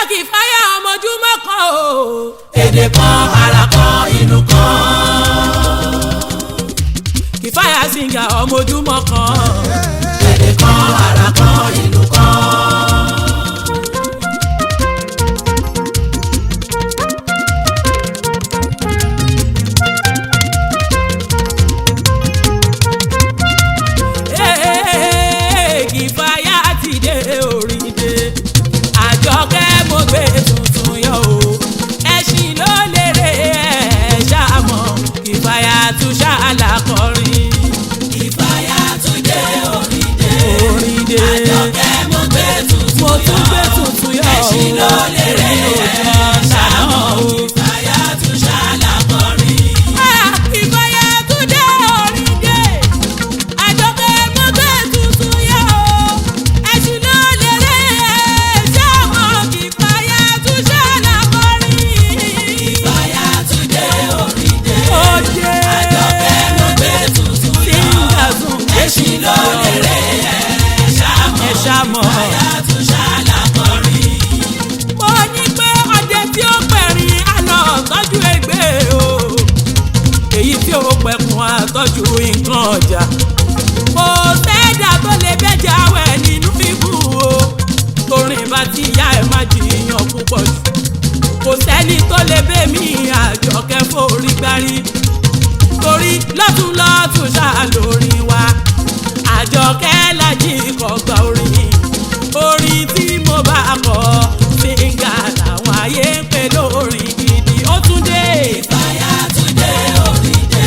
kì í fáyà ọmọjúmọ́ kan o. èdè kan ara kan ìlú kan. kì í fáyà sìngà ọmọjúmọ́ kan. èdè kan ara kan ìlú kan. Ee, kì í fáyà ti dé oríde. àjọkẹ́ mo gbé tuntun yọ o. ẹṣin ló lérè ẹ̀ ṣàmọ̀ kì í fáyà tún ṣàlàkọrin. ìfàyà tún dé oríde. oríde àjọkẹ́ mo gbé tuntun mo tún gbé tuntun yọ o. ẹṣin ló lérè èmi ò ẹ̀ jọ ṣàmọ̀ o. ìfàyà tún ṣàlàkọrin. ìfàyà tún dé oríde. àjọkẹ́ mo gbé tuntun yọ o. ẹṣin ló lérè ẹ̀ ṣàmọ̀ kì í fàyà tún ṣàlàkọrin. ìfàyà tún dé oríde. Oje. àjọkẹ́ mo gbé tuntun yọ. Singazun ẹṣin ló lérè ẹ̀ ṣàmọ̀. ẹ ṣàmọ̀. ìfàyà tún ṣàlàkọrin. Mo ní pé ọdẹ tí ó pẹ̀rin àná tọ́jú ẹgbẹ́ o. Èyí tí ó pẹ̀kun àtọ́jú nǹkan ọjà. Kò sẹ́dà tó lè bẹ́jà wẹ̀ nínú ibù o. Torin bá ti yá ẹ̀ má jiyàn púpọ̀ jù. Kò sẹ́ni tó lè bẹ́ mi àjọkẹ́ forí gbárí. Torí lọ́tún lọ́tún ṣáà lórí wa. Àjọkẹ́ lají kọ̀gbà orin. Orin tí mo bá kọ fíńgà làwọn ayé ń pè lórin gidi. Ó tún dé. ìfàyà tún dé oríde.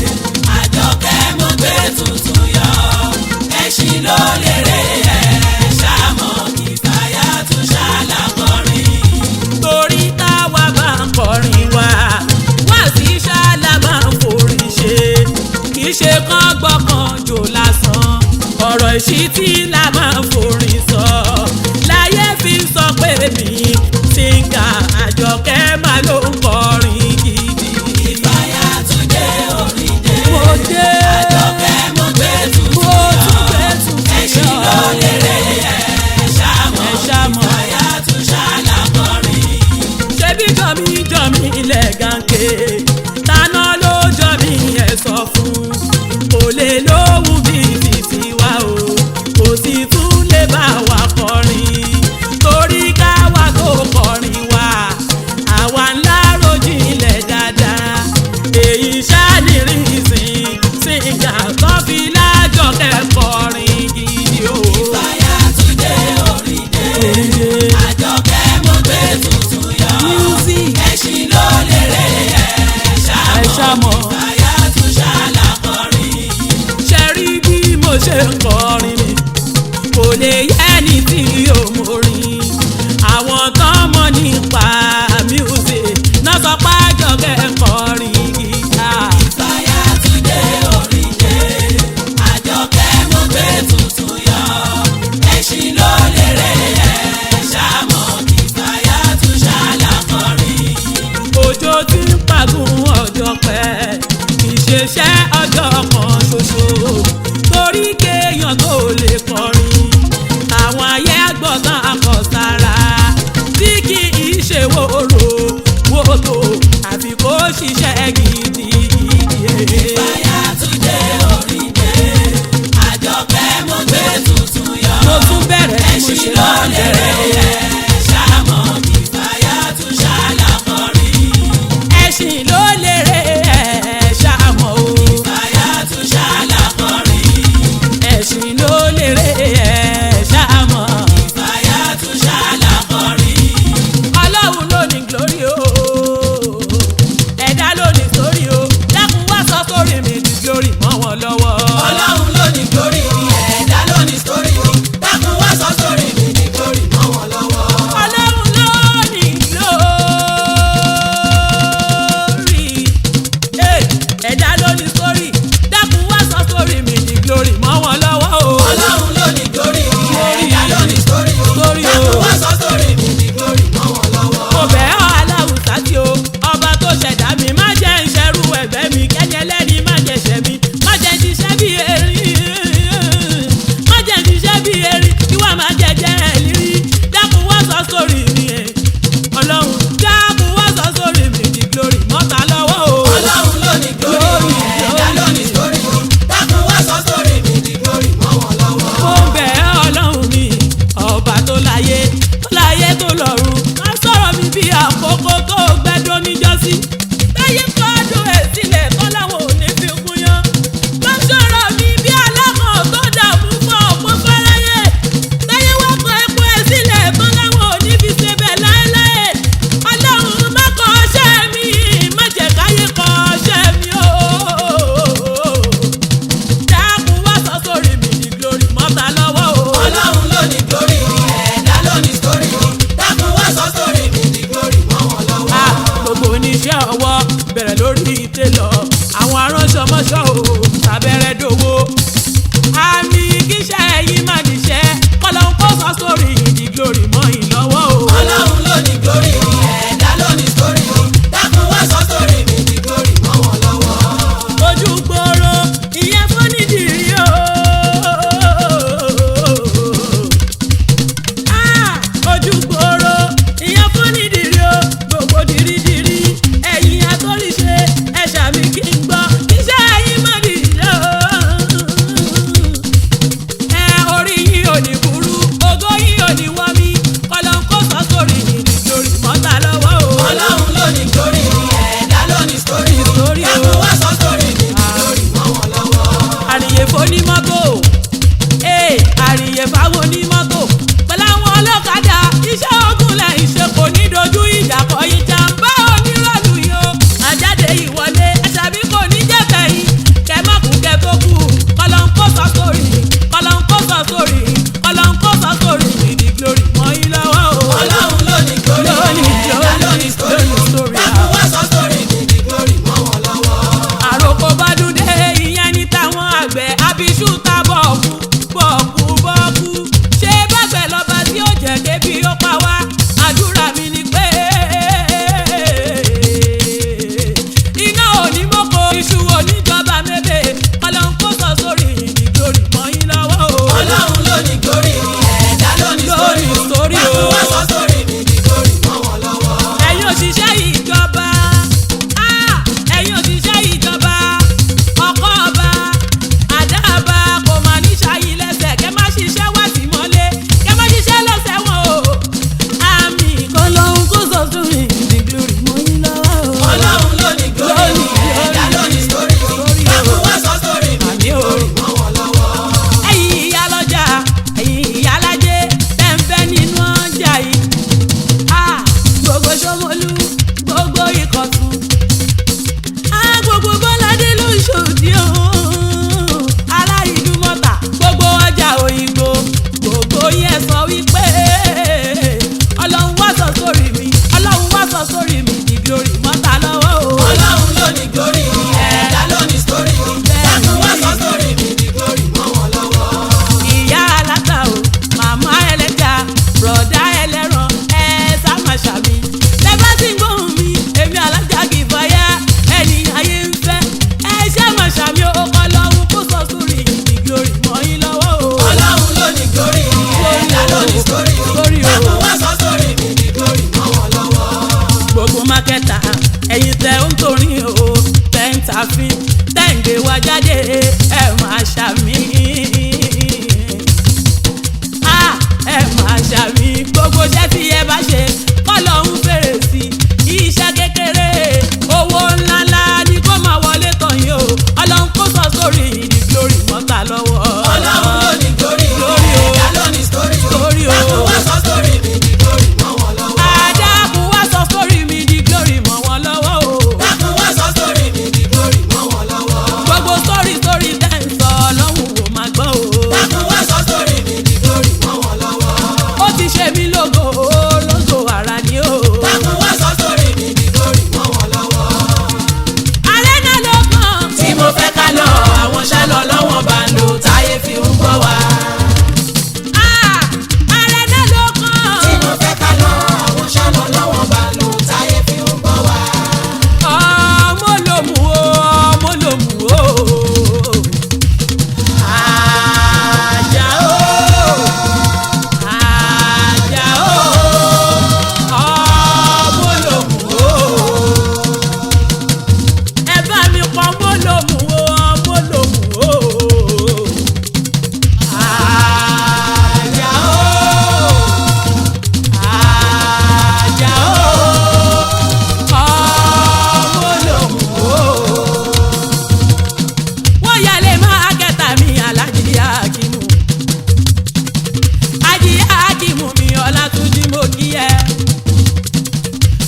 àjọkẹ́ mo gbé tuntun yọ. ẹṣin ló lérè ẹ̀ ṣàmọ̀. ìfàyà tún ṣàlàkọrin. torí táwa bá ń kọrin wa wá sí ṣáàlà máa ń forí ṣe kì í ṣe kán gbọ́kàn jò lásán ọ̀rọ̀ ìṣítí la máa ń forí sọ láyé fi ń sọ pé mi síngà àjọkẹ́ máa ló ń kọrin gidi. ìfàyà tún dé oríde. mo dé àjọkẹ́ mo gbé tuntun mo yọ. tún gbé tuntun ẹṣin ló yọ lérè ẹ̀ ṣàmọ̀. ẹ ṣàmọ̀. ìfàyà tún ṣàlàkọrin. ṣebí jọmí jọmí ilẹ̀ gànkè tàná ló jọmí ẹ̀ sọ fún kò lè lóhùn bí títí wa o kò sì tún lè bá wa kọrin torí káwa tó kọrin wa àwa ńlá rojinlẹ̀ dáadáa èyí ṣáàlìrì sìn sìngà tó fi lájọ kẹ́kọ̀ọ́rin gidi o. ìfàyà tún dé oríde. àjọkẹ́ mo gbé tuntun yọ. Music. ẹṣin ló lérè ẹ̀ ẹ ṣàmọ̀. ṣàmọ̀. ìfàyà tún ṣàlàkọrin. ṣe rí bí mo ṣe ń kọrin mi kò lè yẹ ní tí o mo rin àwọn tán mọ̀ nípa music náà sọ pé àjọkẹ́ kọrin gíga. ìfàyà tún dé oríde. àjọkẹ́ mo gbé tuntun yọ. ẹṣin ló lérè ẹ̀ ṣàmọ̀. ìfàyà tún ṣàlàkọrin. òjò tí ń pàgùn ọjọ́ pẹ́ ìṣeṣẹ́ ọjọ́ kan ṣoṣo torí kéèyàn tó lè kọrin àwọn ayé àgbọ̀tán akọ̀sára tí kì í ṣe wòrò wòtò àfi kó ṣiṣẹ́ gidi gidi. ìfàyà tún dé oríde. àjọkẹ́ mo gbé tuntun yọ. mo tún bẹ̀rẹ̀ bí mo ẹṣin ṣe ló máa ń lérè bẹ̀rẹ̀ o. ẹ̀ ṣàmọ̀. ìfàyà tún ṣàlàkọrin. ẹṣin ló lérè ẹ̀ ṣàmọ̀ o. ìfàyà tún ṣàlàkọrin. ẹṣin ló lérè ẹ̀ ṣàmọ̀. ìfàyà tún ṣàlàkọrin. ọlọ́run ló ní glory o ẹ̀dá ló ní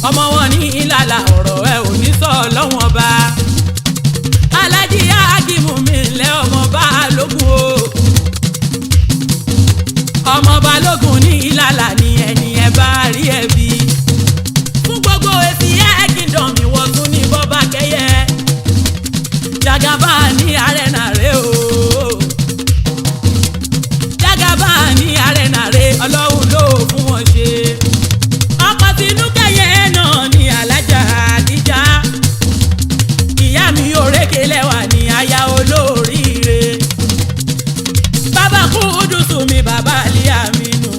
ọmọ wọn ní ìlàlà ọ̀rọ̀ ẹ ò ní sọ lọ́wọ́n bá alájí ágìmù mi lẹ́ ọmọ balógun o ọmọ balógun ní ìlàlà ní ẹni ẹ bá rí ẹ bí fún gbogbo èsì ẹ kingdom ìwọ tún ní bọ́bá kẹyẹ jagaba ní arena rẹ o jagaba ní arena rẹ ọlọ́run ló fún wọn ṣe ọkọ̀ tinú kẹyẹ náà ní alájà àdíjà ìyá mi òrékè lẹ́wà ní aya olóríire bàbá kú dùsù mi bàbá àlíyá mi nù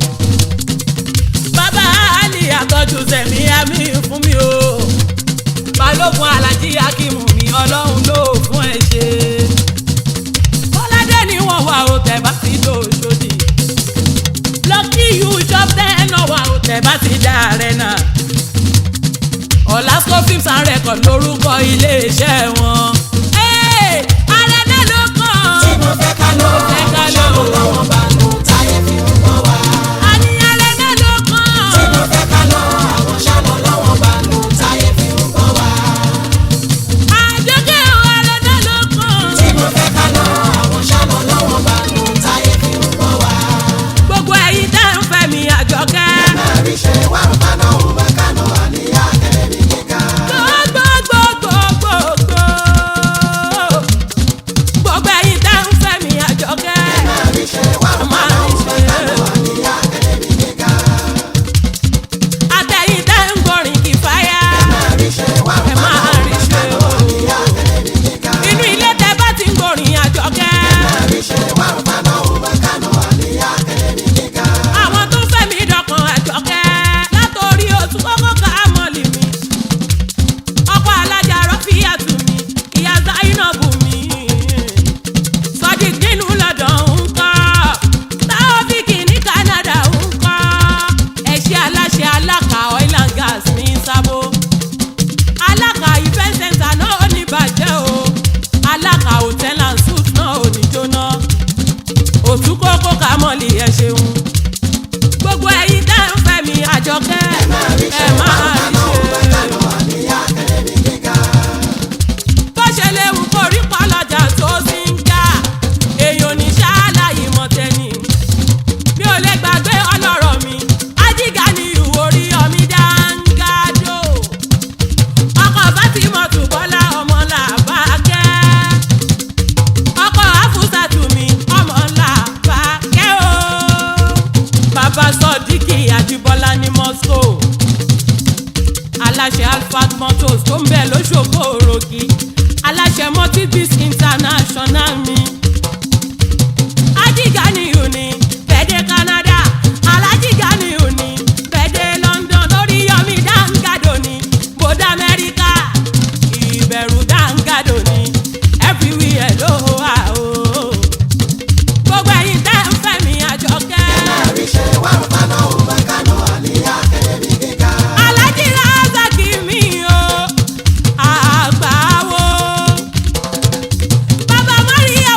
bàbá àlíyá tọ́jú sẹ̀mí àmì fún mi o balógun alájí akímù mi ọlọ́run ló fún ẹ ṣe kọ́ládé ni wọ́n wà ó tẹ̀ bá ti tó ṣòdì lucky you shop ten náà wà ó tẹ̀ bá ti dá rẹ̀ náà ọ̀làsco films and records lórúkọ iléeṣẹ́ wọn. Hey, Arẹ̀dẹ̀ ló kàn. tí mo fẹ́ ká lọ Fẹ́ ká lọ. ṣàlọ́ lọ́wọ́ bá nù táyé fi ń bọ̀ wá. Àní Arẹ̀dẹ̀ ló kàn. tí mo fẹ́ ká lọ àwọn ṣàlọ́ lọ́wọ́ bá nù táyé fi ń bọ̀ wá. Àjọkẹ́ o, Arẹ̀dẹ̀ ló kàn. tí mo fẹ́ ká lọ àwọn ṣàlọ́ lọ́wọ́ bá nù táyé fi ń bọ̀ wá. Gbogbo ẹ̀yin tẹ́ ń fẹ́ mi Àjọkẹ́. Mẹ́rin ṣe wà ń bá náà ń bá kánú àníyá kẹ́lẹ́bí kíkà. Gbogbogbogbogbò. Gbogbo ẹ̀yin tẹ́ ń fẹ́ mi Àjọkẹ́. Mẹ́rin ṣe wà ń bá náà ń bá kánú àníyá kẹ́lẹ́bí kíkà. Àtẹ̀yin tẹ́ ń gbọ́rin kìfáyà. Mẹ́rin ṣe wà ń Ẹ bá máa náà ń rí bá ṣe kánú o. àníyá kẹ́lẹ́bí kíkà. Inú ilé tẹ́ bá ti ń gbọ́rin Àjọkẹ́. Mẹ́rin ṣe wà ń bá náà ń bá kánú àníyá kẹ́lẹ́bí kíkà. àwọn tó fẹ́ mi dọ̀kan àjọkẹ́ látòrí oṣù kọ́kọ́ ká mọ́lì mi ọkọ̀ alájà rọ́fíà tù mí ìyá zainabu mi sodiq nínú lọ́dọ̀ ń kọ́ taofik ní canada ń kọ́ ẹ̀ṣẹ́ aláṣẹ aláka oil and gas ní sábó aláka event center náà ò ní bàjẹ́ o aláka hotel and suite náà ò ní jóná òtún kókó ká mọ́lì ẹ̀ ṣeun gbogbo ẹ̀yin tẹ́ ń fẹ́ mi àjọkẹ́ ẹ máa rí ṣe bó ṣe léwu kó rí pọ́lọ́jà tó sì ń ká èèyàn ní ṣáláyé mọ́tẹ́ni mi ò lè gbàgbé ọlọ́rọ̀ mi ajíga ni ìwò orí ọmí dáńgádò ọkọ̀ fátímọ̀tù bọ́lá ọmọ làbákẹ́ ọkọ̀ àfúsàtù mi ọmọ làbákẹ́ o bàbá sọdíkì àjíbọ́lá ní moscow aláṣẹ alphard motors tó ń bẹ lóṣogbo òròkì aláṣẹ multibis international mi ajíganiyu ni bẹ́ẹ̀dẹ̀ canada alájíganiyu ni bẹ́ẹ̀dẹ̀ london lórí yọmi dáńgádò ni bòdà amẹ́ríkà ìbẹ̀rù dáńgádò ni everywhere ló wà o gbogbo ẹ̀yin tẹ́ ń fẹ́ mi àjọkẹ́. Alájí Razaki mi o, àgbáwo. Bàbá Maria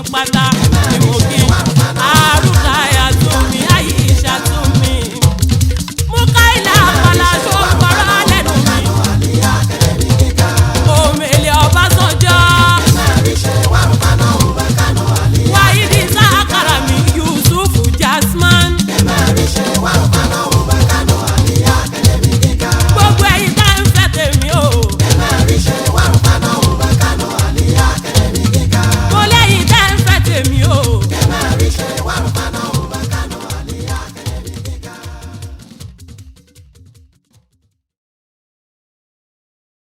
pátá.